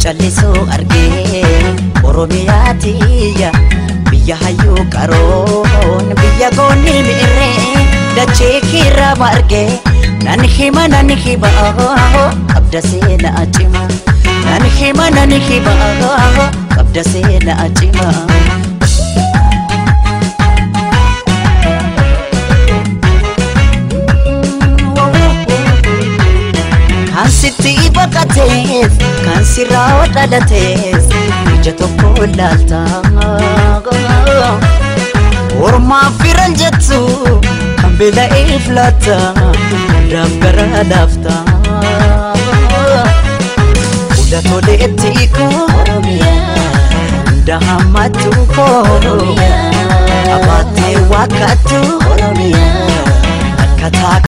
callisuu argee oromiyaa tiyya biyya hayyuu qaroon biyya goonni mi'irree dachee kiirra margee nan hima nan hima qabda seenaa cima nan hima nan hima qabda seenaa cima. kan sitti baqatees kan sirraa dhalatees ija tokko laalta ormaaf firan jettu kan beela'eef laata hundaaf gara laafta hunda toleetti koo hunda hammattu koo abaattee waakkattu akkataa